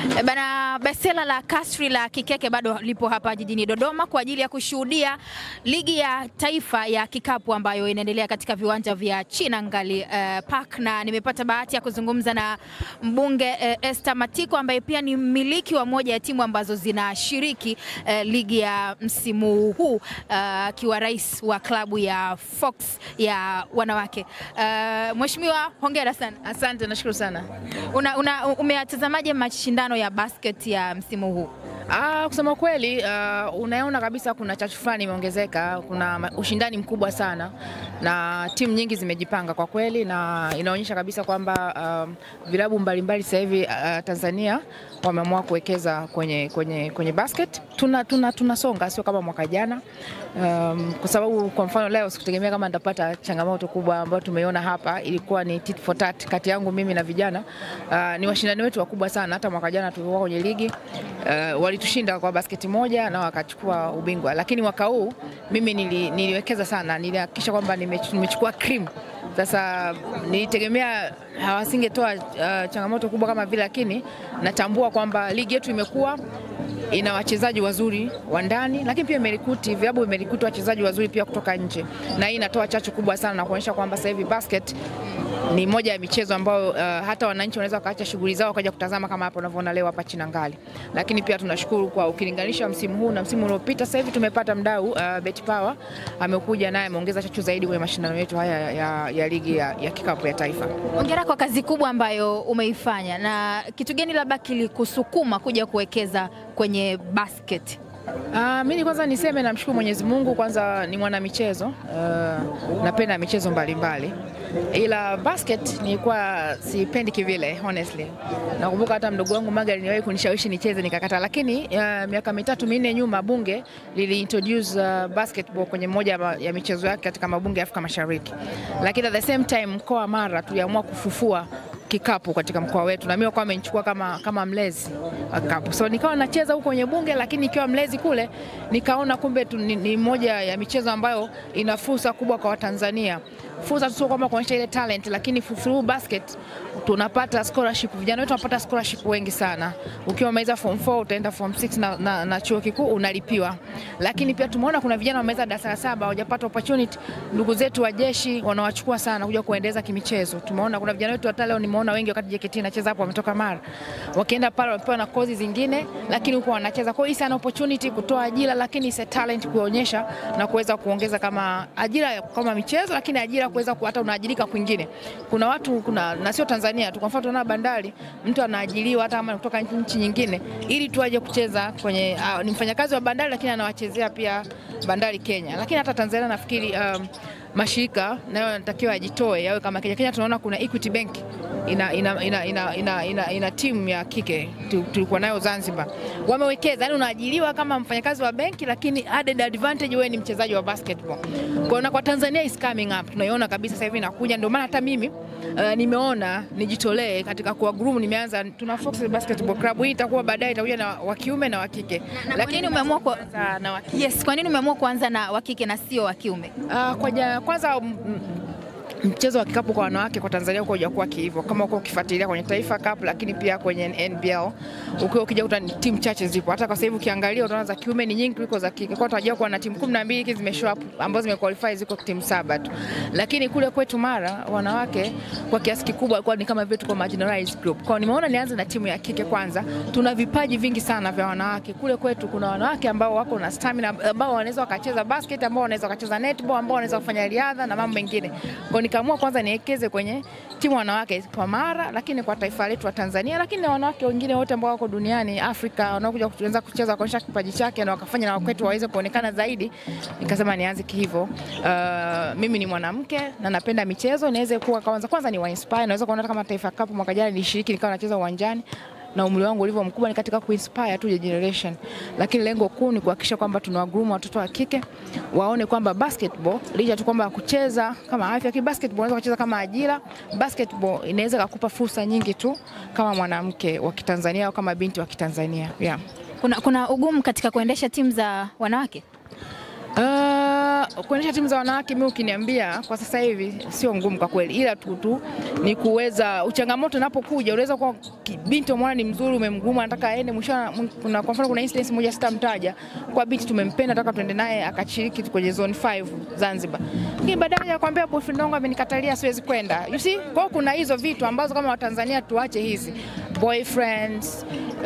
E Bana, besela la kasri la Kikeke bado lipo hapa jijini Dodoma kwa ajili ya kushuhudia ligi ya taifa ya kikapu ambayo inaendelea katika viwanja vya Chinangali uh, Park, na nimepata bahati ya kuzungumza na mbunge uh, Esther Matiko ambaye pia ni mmiliki wa moja ya timu ambazo zinashiriki uh, ligi ya msimu huu akiwa uh, rais wa klabu ya Fox ya wanawake. Uh, Mheshimiwa, hongera sana. Asante, nashukuru sana. Una, una, umeatazamaje mashindano ya basket ya msimu huu? Ah, kusema kweli uh, unaona kabisa kuna chachu fulani imeongezeka, kuna ushindani mkubwa sana na timu nyingi zimejipanga kwa kweli, na inaonyesha kabisa kwamba uh, vilabu mbalimbali sasa hivi uh, Tanzania wameamua kuwekeza kwenye, kwenye, kwenye basket. Tuna, tuna, tunasonga sio kama mwaka jana um, kwa sababu kwa mfano leo sikutegemea kama nitapata changamoto kubwa ambayo tumeiona hapa. Ilikuwa ni tit for tat kati yangu mimi na vijana uh, ni washindani wetu wakubwa sana. Hata mwaka jana tulikuwa kwenye ligi uh, walitushinda kwa basketi moja na wakachukua ubingwa, lakini mwaka huu mimi nili, niliwekeza sana, nilihakikisha kwamba nimechukua cream. Sasa nilitegemea hawasingetoa uh, changamoto kubwa kama vile, lakini natambua kwamba ligi yetu imekuwa ina wachezaji wazuri wa ndani, lakini pia imerikuti vilabu imerikuti wachezaji wazuri pia kutoka nje, na hii inatoa chachu kubwa sana na kuonyesha kwamba sasa hivi basket ni moja ya michezo ambayo uh, hata wananchi wanaweza wakaacha shughuli zao wakaja kutazama kama hapa unavyoona leo hapa Chinangali. Lakini pia tunashukuru kwa ukilinganisha msimu huu na msimu uliopita, sasa hivi tumepata mdau uh, Bet Power amekuja naye ameongeza chachu zaidi kwenye mashindano yetu haya ya, ya, ya ligi ya, ya kikapu ya taifa. Hongera kwa kazi kubwa ambayo umeifanya, na kitu gani labda kilikusukuma kuja kuwekeza kwenye basket? Uh, mimi kwanza niseme namshukuru Mwenyezi Mungu, kwanza ni mwana michezo uh, napenda michezo mbalimbali mbali. Ila basket nilikuwa sipendi kivile honestly. Nakumbuka hata mdogo wangu Maga aliniwahi kunishawishi nicheze nikakata, lakini uh, miaka mitatu minne nyuma bunge lili introduce uh, basketball kwenye moja ya michezo yake katika mabunge ya Afrika Mashariki, lakini at the same time mkoa wa Mara tuliamua kufufua kikapu katika mkoa wetu na mimi kwa amenichukua kama, kama mlezi wa kikapu. So nikawa nacheza huko kwenye bunge, lakini ikiwa mlezi kule nikaona kumbe tu, ni, ni moja ya michezo ambayo ina fursa kubwa kwa Watanzania. Fursa sio kwamba kuonyesha ile talent, lakini through basket tunapata scholarship. Vijana wetu wanapata scholarship wengi sana. Ukiwa umeweza form 4 utaenda form 6 na, na, na chuo kikuu unalipiwa, lakini pia tumeona kuna vijana wameweza darasa la saba hawajapata opportunity. Ndugu zetu wa jeshi wanawachukua sana kuja kuendeleza kimichezo. Tumeona kuna vijana wetu hata leo nimeona wengi wakati JKT inacheza hapo wametoka Mara, wakienda pale wamepewa na kozi zingine, lakini huko wanacheza. Kwa hiyo sana opportunity kutoa ajira, lakini is a talent kuonyesha na kuweza kuongeza kama ajira kama michezo, lakini ajira kuweza hata unaajirika kwingine. Kuna watu kuna na sio Tanzania tu, kwa mfano tunaona Bandari, mtu anaajiriwa hata kama kutoka nchi nyingine ili tu aje kucheza kwenye uh, ni mfanyakazi wa Bandari lakini anawachezea pia Bandari Kenya. Lakini hata Tanzania nafikiri um, mashirika nayo yanatakiwa ajitoe yawe kama Kenya. Kenya tunaona kuna Equity Bank ina, ina, ina, ina, ina, ina, ina timu ya kike tulikuwa nayo Zanzibar, wamewekeza yani, unaajiriwa kama mfanyakazi wa benki, lakini added advantage wewe ni mchezaji wa basketball. Kwa na kwa Tanzania is coming up, tunaiona kabisa sasa hivi inakuja. Ndio maana hata mimi uh, nimeona nijitolee katika kuwa groom, nimeanza tuna Fox Basketball Club. Hii itakuwa baadaye itakuja na wa kiume na wa kike, lakini umeamua kwa na wa yes, kwa nini umeamua kuanza na wa kike na sio wa kiume? Uh, kwa kwanza mchezo wa kikapu kwa wanawake kwa Tanzania uko hujakuwa hivyo, kama uko ukifuatilia kwenye Taifa Cup, lakini pia kwenye NBL ukiwa ukija kuta timu chache zipo. Hata kwa sasa hivi ukiangalia utaona za kiume ni nyingi kuliko za kike. Kwa tunajua kuwa na timu 12 hizi zimeshow up ambazo zimequalify ziko timu saba tu, lakini kule kwetu Mara wanawake kwa kiasi kikubwa kwa ni kama vile tuko marginalized group. Kwa nimeona nianze na timu ya kike kwanza. Tuna vipaji vingi sana vya wanawake kule kwetu. Kuna wanawake ambao wako na stamina, ambao wanaweza wakacheza basket, ambao wanaweza wakacheza netball, ambao wanaweza kufanya riadha na mambo mengine. Kwa nikaamua kwanza niwekeze kwenye timu wanawake kwa Mara, lakini kwa taifa letu wa Tanzania, lakini na wanawake wengine wote ambao wako duniani Afrika wanaokuja kuanza kucheza kuonyesha kipaji chake na wakafanya na wakwetu waweze kuonekana zaidi. Nikasema nianze hivyo. Uh, mimi ni mwanamke na napenda michezo, niweze kuwa kwanza kwanza ni wa inspire. Naweza kuona kama Taifa Cup mwaka jana nilishiriki nikawa nacheza uwanjani na umri wangu ulivyo mkubwa ni katika kuinspire tu generation, lakini lengo kuu ni kuhakikisha kwamba tunawagroom watoto wa kike waone kwamba basketball licha tu kwamba kucheza kama afya, ki basketball unaweza kucheza kama ajira. Basketball inaweza kukupa fursa nyingi tu kama mwanamke wa Kitanzania au kama binti wa Kitanzania yeah. Kuna, kuna ugumu katika kuendesha timu za wanawake? Uh, kuendesha timu za wanawake, mimi ukiniambia kwa sasa hivi sio ngumu kwa kweli, ila tu tu ni kuweza uchangamoto unapokuja, unaweza kuwa ki- binti umeona ni mzuri, umemguma, anataka aende mwisho. Kuna kwa mfano, kuna incident moja sitamtaja, kwa binti tumempenda, nataka tuende naye akashiriki kwenye zone 5 Zanzibar, lakini baadaye ya kwambia boyfriend wangu amenikatalia, siwezi kwenda. You see, kwa hiyo kuna hizo vitu ambazo kama Watanzania tuache hizi boyfriends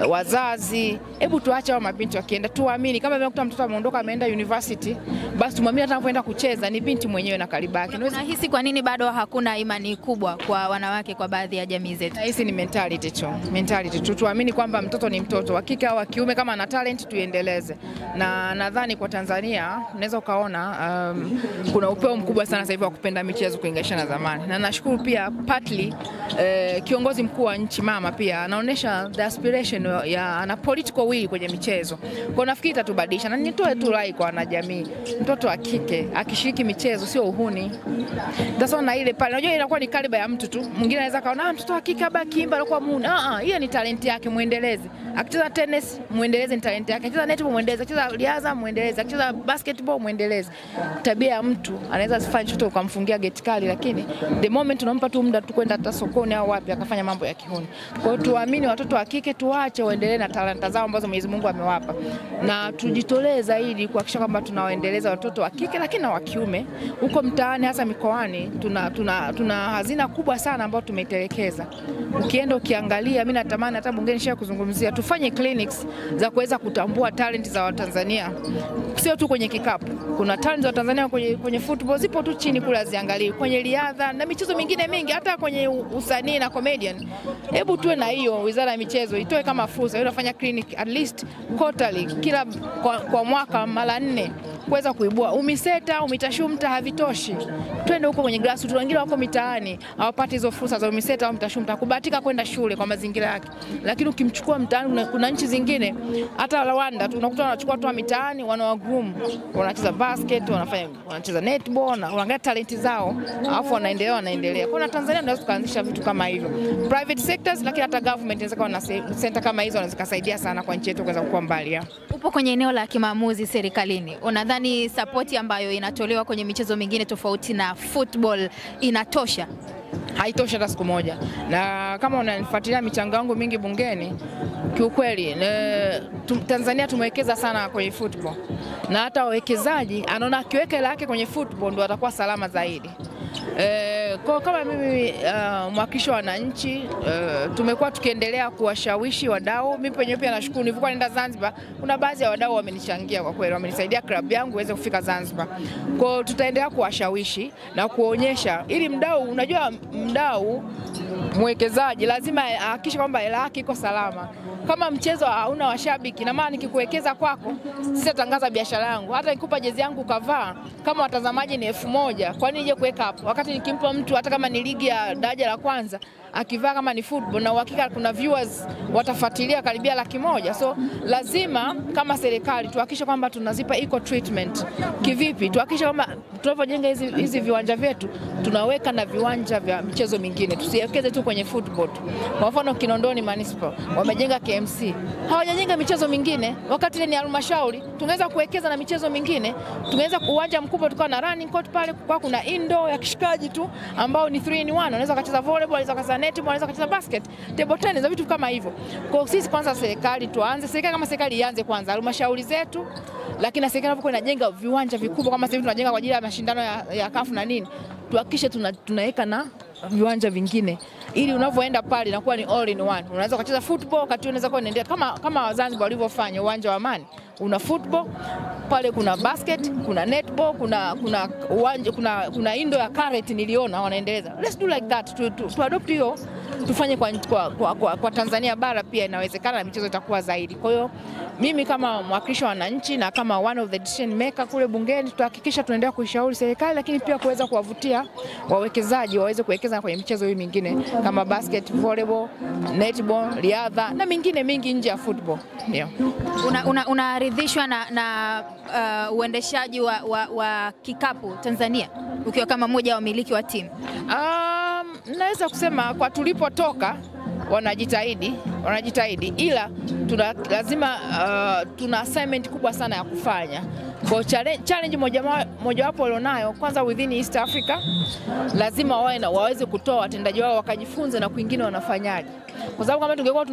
wazazi, hebu tuache hao mabinti wakienda, tuamini. Kama vile kuta mtoto ameondoka ameenda university, basi tumwamini hata anapoenda kucheza ni binti mwenyewe na karibaki. Niwezi Unahisi kwa nini bado hakuna imani kubwa kwa wanawake kwa baadhi ya jamii zetu? Nahisi ni mentality tu, mentality tu. Tuamini kwamba mtoto ni mtoto wa kike au wa kiume, kama ana talent tuiendeleze. Na nadhani kwa Tanzania unaweza ukaona um, kuna upeo mkubwa sana sasa hivi wa kupenda michezo kulinganisha na zamani, na nashukuru pia partly eh, kiongozi mkuu wa nchi mama pia anaonyesha the aspiration ya ana political will kwenye michezo, kwa nafikiri itatubadilisha. Na nitoe tu rai kwa wanajamii, mtoto wa kike akishiriki michezo sio uhuni. Sasa na ile pale, unajua inakuwa ni kaliba ya mtu tu. Mwingine anaweza kaona ah, mtoto wa kike aba kimba anakuwa muuni. Ah ah, hiyo ni talent yake, muendeleze. Akicheza tennis, muendeleze, ni talent yake. Akicheza netball, muendeleze. Akicheza riadha, muendeleze. Akicheza basketball, muendeleze. Tabia ya mtu anaweza asifanye chochote ukamfungia geti kali, lakini the moment unampa tu muda tu kwenda hata sokoni au wapi akafanya mambo ya kihuni. Kwa hiyo tuamini watoto wa kike, tuwache waendelee na talanta zao ambazo Mwenyezi Mungu amewapa, na tujitolee zaidi kuhakikisha kwamba tunawaendeleza watoto wa kike, lakini na wa kiume huko mtaani, hasa mikoani. Tuna, tuna, tuna hazina kubwa sana ambayo tumeitelekeza. Ukienda ukiangalia, mimi natamani hata bungeni shia kuzungumzia, tufanye clinics za kuweza kutambua talent za Watanzania, sio tu kwenye kikapu. Kuna talent za Watanzania kwenye, kwenye football zipo tu chini kule, haziangalii kwenye riadha na michezo mingine mingi, hata kwenye usanii na comedian. Hebu tuwe na hiyo, wizara ya michezo itoe kama fursa, hiyo nafanya clinic at least quarterly, kila kwa, kwa mwaka mara nne kuweza kuibua umiseta umitashumta havitoshi, twende huko kwenye grassroots. Wengine wako mitaani hawapati hizo fursa za umiseta au mtashumta, kubahatika kwenda shule kwa mazingira yake. Lakini ukimchukua mtaani, kuna, kuna nchi zingine hata Rwanda tu unakuta wanachukua watu wa mitaani, wanawagroom, wanacheza basket, wanafanya wanacheza netball, na unaangalia talenti zao, alafu wanaendelea wanaendelea. Kwa na Tanzania tunaweza tukaanzisha vitu kama hivyo private sectors, lakini hata government inaweza kuwa na se- center kama hizo, wanaweza kusaidia sana kwa nchi yetu kuweza kukua mbali ya. Upo kwenye eneo la kimaamuzi serikalini, unadhani sapoti ambayo inatolewa kwenye michezo mingine tofauti na football inatosha? haitoshi hata siku moja, na kama unanifuatilia michango yangu mingi bungeni, kiukweli ne, tu, Tanzania tumewekeza sana kwenye football, na hata wawekezaji anaona akiweka hela yake kwenye football ndo atakuwa salama zaidi. E, kwa kama mimi uh, mwakilishi wa wananchi uh, tumekuwa tukiendelea kuwashawishi wadau. Mimi penyewe pia nashukuru, nilivyokuwa naenda Zanzibar, kuna baadhi ya wadau wamenichangia kwa kweli, wamenisaidia klabu yangu iweze kufika Zanzibar. Kwa hiyo tutaendelea kuwashawishi na kuonyesha, ili mdau, unajua mdau mwekezaji lazima ahakikishe kwamba hela yake iko salama. Kama mchezo hauna washabiki, na maana nikikuwekeza kwako, sitatangaza biashara yangu. Hata nikupa jezi yangu ukavaa, kama watazamaji ni elfu moja, kwa nini nije kuweka hapo? Wakati nikimpa mtu hata kama ni ligi ya daraja la kwanza akivaa kama ni football, na uhakika kuna viewers watafuatilia karibia laki moja. So lazima kama serikali tuhakikishe kwamba tunazipa equal treatment. Kivipi? Tuhakikishe kwamba tunavyojenga hizi, hizi viwanja vyetu tunaweka na viwanja vya michezo mingine, tusiwekeze tu kwenye football tu. Kwa mfano Kinondoni Municipal wamejenga KMC, hawajajenga michezo mingine, wakati ile ni halmashauri. Tungeweza kuwekeza na michezo mingine, tungeweza uwanja mkubwa tukawa na running court pale, kwa kuna indoor ya kishikaji tu ambao ni 3 in 1, unaweza kucheza volleyball, unaweza kucheza netball, unaweza kucheza basket, table tennis na vitu kama hivyo. Kwa hiyo sisi kwanza, serikali tuanze, serikali kama serikali ianze kwanza halmashauri zetu, lakini na serikali inapokuwa inajenga viwanja vikubwa kama sasa hivi tunajenga kwa ajili ya mashindano ya, ya kafu na nini, tuhakikishe tuna, tunaweka na viwanja vingine ili unavyoenda pale inakuwa ni all in one. Unaweza ukacheza football wakati unaweza kuwa unaendelea kama kama Zanzibar walivyofanya uwanja wa Amani, una football pale, kuna basket, kuna netball, kuna kuna uwanja, kuna kuna indo ya carrot niliona wanaendeleza. Let's do like that tu, tu, tu adopt hiyo tufanye kwa, kwa, kwa, kwa, kwa Tanzania bara pia inawezekana na michezo itakuwa zaidi. Kwa hiyo mimi kama mwakilishi wa wananchi na kama one of the decision maker kule bungeni tutahakikisha tunaendelea kuishauri serikali, lakini pia kuweza kuwavutia wawekezaji waweze kuwekeza kwenye michezo hii mingine kama basket, volleyball, netball, riadha na mingine mingi nje ya football. Yeah. Unaridhishwa una, una na uh, uendeshaji wa, wa, wa kikapu Tanzania ukiwa kama mmoja wa wamiliki wa timu? Um, naweza kusema kwa tulipotoka wanajitahidi wanajitahidi, ila tuna lazima uh, tuna assignment kubwa sana ya kufanya. Kwa challenge, challenge moja mojawapo walionayo kwanza, within East Africa lazima wawe na waweze kutoa watendaji wao wakajifunze na kwingine wanafanyaje, kwa sababu kama tungekuwa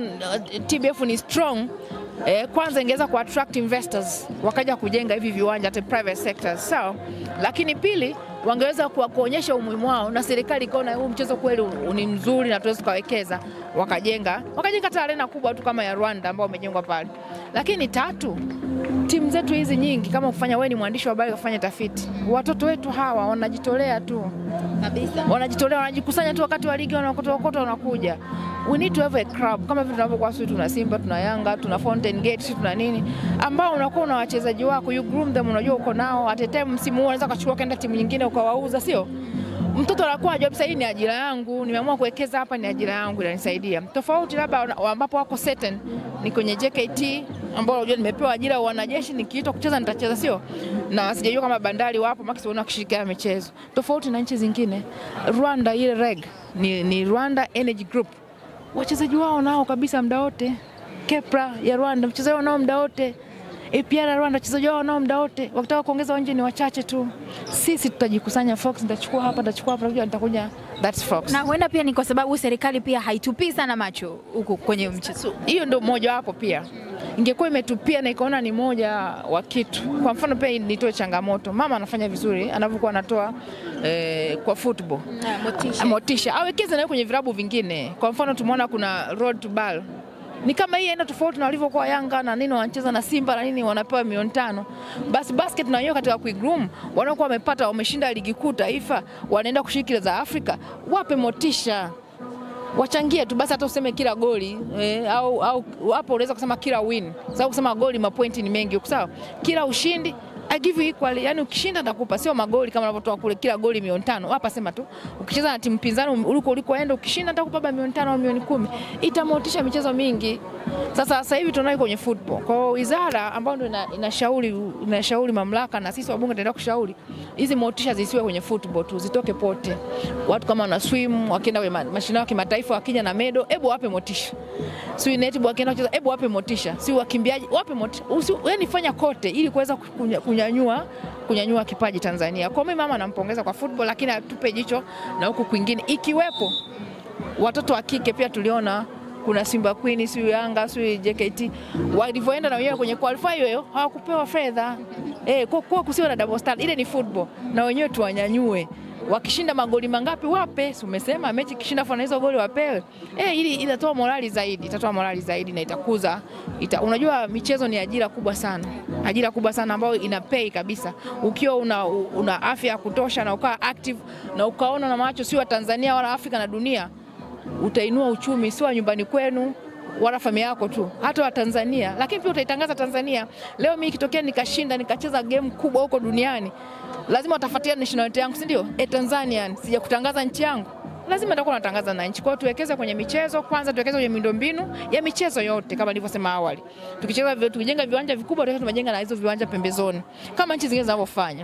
TBF ni strong Eh, kwanza ingeweza ku attract investors wakaja kujenga hivi viwanja hata private sectors sawa, so, lakini pili wangeweza kuonyesha umuhimu wao na serikali ikaona huu mchezo kweli ni mzuri na tuweza tukawekeza, wakajenga wakajenga hata arena kubwa tu kama ya Rwanda ambao wamejengwa pale. Lakini tatu, timu zetu hizi nyingi, kama kufanya wewe ni mwandishi wa habari kufanya tafiti, watoto wetu hawa wanajitolea tu kabisa, wanajitolea wanajikusanya tu wakati wa ligi, wanaokota okota, wanakuja we need to have a club kama vile tunavyokuwa sisi tuna Simba, tuna Yanga, tuna Fountain Gate, sisi tuna nini, ambao unakuwa una wachezaji wako, you groom them, unajua uko nao at a time. Msimu huu unaweza kuchukua kaenda timu nyingine ukawauza, sio mtoto anakuwa ajua sasa, hii ni ajira yangu, nimeamua kuwekeza hapa, ni ajira yangu inanisaidia. Tofauti labda ambapo wako certain ni kwenye JKT ambao unajua nimepewa ajira ya wanajeshi, nikiitwa kucheza nitacheza, sio na sijajua kama Bandari wapo maki siona kushirikiana michezo, tofauti na nchi zingine. Rwanda ile reg ni, ni Rwanda Energy Group wachezaji wao nao kabisa muda wote. Kepra ya Rwanda mchezaji wao nao muda wote. APR ya Rwanda wachezaji wao nao muda wote. Wakitaka kuongeza wanje ni wachache tu. Sisi tutajikusanya Fox, nitachukua hapa, nitachukua hapa, nitakuja that's Fox. Na huenda pia ni kwa sababu serikali pia haitupii sana macho huku kwenye mchezo. Hiyo ndio moja wapo pia ingekuwa imetupia na ikaona ni moja wa kitu. Kwa mfano pia nitoe changamoto, mama anafanya vizuri anavyokuwa anatoa eh, kwa football motisha, motisha awekeze nayo kwenye vilabu vingine. Kwa mfano tumeona kuna road to ball ni kama hii aina tofauti na walivyokuwa Yanga na nini wanacheza na Simba na nini wanapewa milioni tano. Basi basket na wenyewe katika kuigroom wanaokuwa wamepata wameshinda ligi kuu taifa, wanaenda kushiriki za Afrika, wape motisha wachangie tu basi, hata useme kila goli eh, au au hapo unaweza kusema kila win, sababu kusema goli mapointi ni mengi, sawa. Kila ushindi I give you equally, yani ukishinda nitakupa, sio magoli kama unavyotoa kule, kila goli milioni tano. Hapa sema tu ukicheza na timu pinzani uliko ulikoenda, ukishinda nitakupa baba milioni tano au milioni kumi. Itamotisha michezo mingi. Sasa sasa hivi tunao kwenye football. Kwa hiyo wizara ambayo ndio inashauri inashauri mamlaka na sisi wabunge tutaenda kushauri hizi motisha zisiwe kwenye football tu, zitoke pote. Watu kama wana swim wakienda kwenye mashindano ya kimataifa wakija na medo, hebu wape motisha. Si netball wakienda kucheza, hebu wape motisha. Si wakimbiaji wape motisha. Yaani fanya kote ili kuweza kunyanyua kunyanyua kipaji Tanzania. Kwa mimi mama nampongeza kwa football, lakini atupe jicho na huku kwingine, ikiwepo watoto wa kike pia tuliona kuna Simba Queen, siyo Yanga, siyo JKT walivyoenda na wenyewe kwenye qualify hiyo hawakupewa fedha eh, kwa kwa kusiwa na double standard. Ile ni football, na wenyewe tuwanyanyue wakishinda magoli mangapi wape, si umesema mechi kishinda fana hizo goli wapewe. Eh, ili itatoa morali zaidi, itatoa morali zaidi na itakuza ita, unajua michezo ni ajira kubwa sana, ajira kubwa sana ambayo ina pay kabisa. Ukiwa una, una afya ya kutosha na ukawa active na ukaona na macho si wa Tanzania wala Afrika na dunia, utainua uchumi si wa nyumbani kwenu wala familia yako tu, hata wa Tanzania, lakini pia utaitangaza Tanzania. Leo mimi ikitokea nikashinda nikacheza game kubwa huko duniani lazima watafuatia nationality yangu, si ndio? E, Tanzania sija kutangaza nchi yangu, lazima nitakuwa natangaza na nchi. Kwa hiyo tuwekeze kwenye michezo kwanza, tuwekeze kwenye miundombinu ya michezo yote kama nilivyosema awali. Tukicheza tukijenga viwanja vikubwa, tuweze tumejenga na hizo viwanja pembezoni kama nchi zingine zinavyofanya,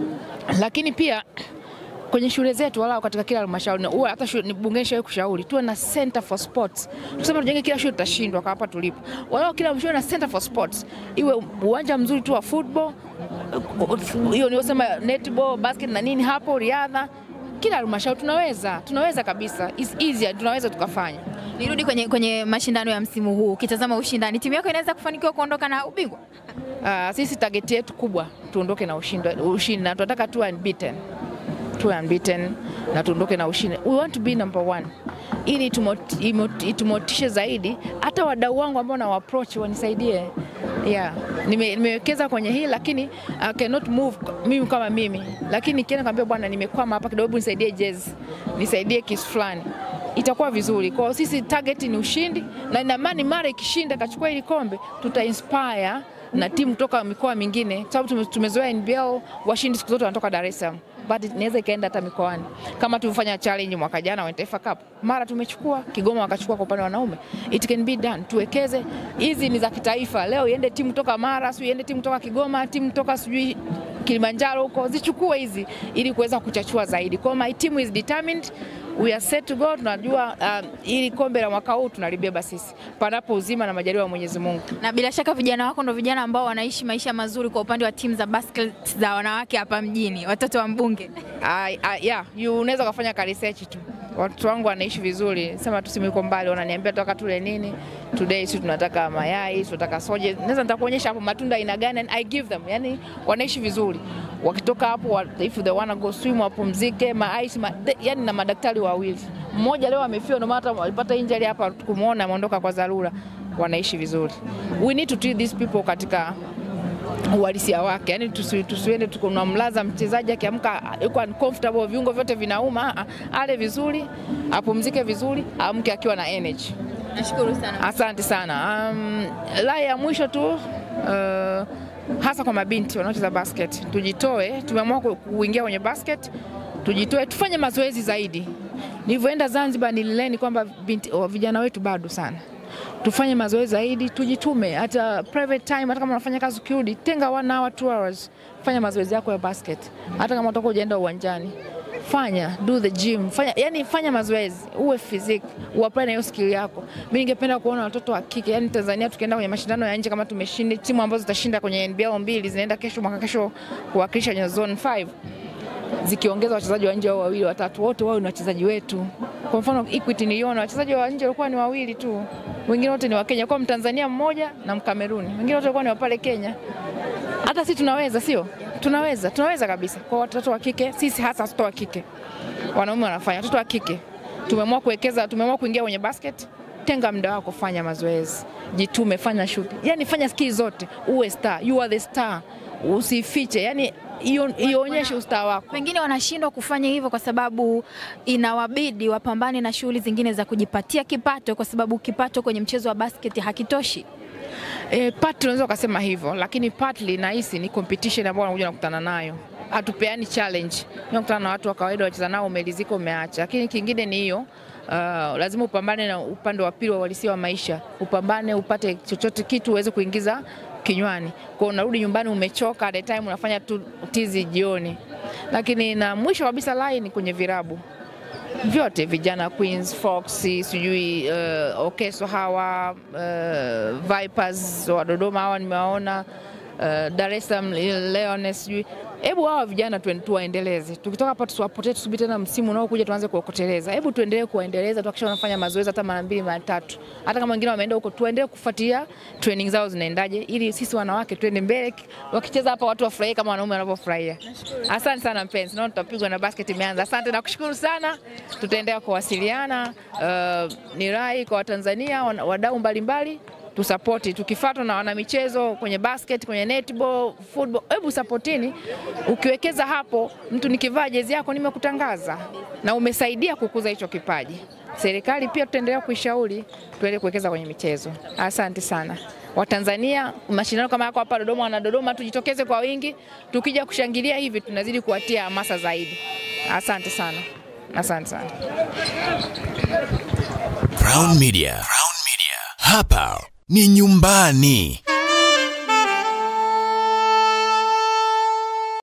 lakini pia kwenye shule zetu wala katika kila halmashauri huwa hata shule bungeni shawahi kushauri tuwe na center for sports. Tuseme tujenge kila shule tutashindwa kwa hapa tulipo. Wala kila shule na center for sports. Iwe uwanja mzuri tu wa football, hiyo niosema netball, basket na nini hapo riadha. Kila halmashauri tunaweza, tunaweza kabisa. It's easier, tunaweza tukafanya. Nirudi kwenye, kwenye mashindano ya msimu huu, ukitazama ushindani, timu yako inaweza kufanikiwa kuondoka na ubingwa? Uh, sisi target yetu kubwa tuondoke na ushindi, ushindi na tunataka tu unbeaten tuwe unbeaten na tuondoke na ushindi. We want to be number one ili itumotishe zaidi, hata wadau wangu ambao na approach wanisaidie. Yeah, nime, nimewekeza kwenye hii lakini I cannot move mimi kama mimi, lakini nikienda kwambia bwana, nimekwama hapa kidogo, nisaidie jezi, nisaidie kisu fulani itakuwa vizuri. Kwa hiyo sisi target ni ushindi, na ina maana mara ikishinda kachukua hili kombe tuta inspire na timu kutoka mikoa mingine, kwa sababu tumezoea NBL washindi siku zote wanatoka Dar es Salaam but inaweza ikaenda hata mikoani kama tulivyofanya challenge mwaka jana wa Taifa Cup, mara tumechukua Kigoma wakachukua kwa upande wa wanaume. It can be done, tuwekeze. Hizi ni za kitaifa. Leo iende timu toka Mara, sio iende timu toka Kigoma, timu toka sijui Kilimanjaro huko, zichukue hizi ili kuweza kuchachua zaidi. Kwa my team is determined we are set to go. Tunajua uh, ili kombe la mwaka huu tunalibeba sisi, panapo uzima na majaliwa ya Mwenyezi Mungu. Na bila shaka vijana wako ndo vijana ambao wanaishi maisha mazuri kwa upande wa timu za basket za wanawake hapa mjini, watoto wa mbunge. Uh, uh, yeah, you unaweza kufanya ka research tu. Watu wangu wanaishi vizuri, sema tu simu iko mbali, wananiambia tutaka tule nini today, si tunataka mayai, tunataka soje. Naweza nitakuonyesha hapo matunda aina gani, and I give them. Yani wanaishi vizuri, wakitoka hapo wa- if they wanna go swim wapumzike, ma ice ma, de, yani na madaktari wawili, mmoja leo amefiwa, ndio maana hata walipata injury hapa, kumuona ameondoka kwa dharura. Wanaishi vizuri. We need to treat these people katika uhalisia wake, yani tusi, tusiende tunamlaza mchezaji akiamka yuko uncomfortable, viungo vyote vinauma. Ah, ah, Ale vizuri, apumzike vizuri, amke akiwa na energy. Nashukuru sana. Asante sana. Um, la ya mwisho tu uh, hasa kwa mabinti wanaocheza basket, tujitoe. Tumeamua ku- kuingia kwenye basket, tujitoe, tufanye mazoezi zaidi. Nilivyoenda Zanzibar nilileni kwamba binti, oh, vijana wetu bado sana tufanye mazoezi zaidi, tujitume. Hata private time, hata kama unafanya kazi ukirudi, tenga one hour, two hours, fanya mazoezi yako ya basket. Hata kama utakuwa ujaenda uwanjani, fanya do the gym, fanya yani, fanya mazoezi, uwe physique, uapply na hiyo skill yako. Mimi ningependa kuona watoto wa kike, yani Tanzania tukienda kwenye mashindano ya nje, kama tumeshinda timu ambazo zitashinda kwenye NBL mbili zinaenda kesho, mwaka kesho kuwakilisha kwenye zone 5 zikiongeza wachezaji wa nje wao wawili watatu, wote wao ni wachezaji wetu. Kwa mfano Equity niliona wachezaji wa nje walikuwa ni wawili tu, wengine wote ni wa Kenya, kwa Mtanzania mmoja na Mkameruni, wengine wote walikuwa ni wa pale Kenya. Hata sisi tunaweza, sio? Tunaweza, tunaweza kabisa. Kwa watoto wa kike, sisi hasa watoto wa kike, wanaume wanafanya, watoto wa kike tumeamua kuwekeza, tumeamua kuingia kwenye basket. Tenga muda wako, fanya mazoezi, jitume, fanya shuti, yani fanya skill zote, uwe star, you are the star, usifiche, yani io- ionyeshe ustaa wako. Pengine wanashindwa kufanya hivyo kwa sababu inawabidi wapambane na shughuli zingine za kujipatia kipato, kwa sababu kipato kwenye mchezo wa basket hakitoshi. E, partly unaweza ukasema hivyo, lakini partly nahisi ni competition ambayo wanakuja nakutana nayo. Hatupeani challenge, nakutana na watu wa kawaida wacheza nao, umelizika umeacha. Lakini kingine ni hiyo Uh, lazima upambane na upande wa pili wa uhalisia wa maisha, upambane upate chochote kitu uweze kuingiza kinywani. Kwa unarudi nyumbani umechoka, at the time unafanya tu tizi jioni. Lakini na mwisho kabisa line kwenye virabu vyote vijana Queens, Fox, sijui uh, Okeso hawa uh, Vipers wa Dodoma hawa nimewaona uh, Dar es Salaam Leones, sijui hebu hawa vijana tuen- tuwaendeleze. Tukitoka hapa tusiwapotee, tusubiri tena msimu unaokuja tuanze kuwakoteleza. Hebu tuendelee kuwaendeleza, tuhakikisha wanafanya mazoezi hata mara mbili mara tatu, hata kama wengine wameenda huko, tuendelee kufuatilia training zao zinaendaje, ili sisi wanawake tuende mbele, wakicheza hapa watu wafurahie kama wanaume wanavyofurahia. Asante sana mpenzi, naona tutapigwa na basket imeanza. Asante na kushukuru sana, tutaendelea kuwasiliana. Uh, ni rai kwa Watanzania wana- wadau mbalimbali tusapoti tukifuatwa na wanamichezo kwenye basket, kwenye netball, football, hebu sapotini. Ukiwekeza hapo, mtu nikivaa jezi yako nimekutangaza na umesaidia kukuza hicho kipaji. Serikali pia tutaendelea kuishauri tuendelee kuwekeza kwenye michezo. Asante sana Watanzania, mashindano kama yako hapa Dodoma, wana Dodoma, tujitokeze kwa wingi. Tukija kushangilia hivi, tunazidi kuwatia hamasa zaidi. Asante sana, asante sana. Crown Media. Crown Media. Hapa ni nyumbani.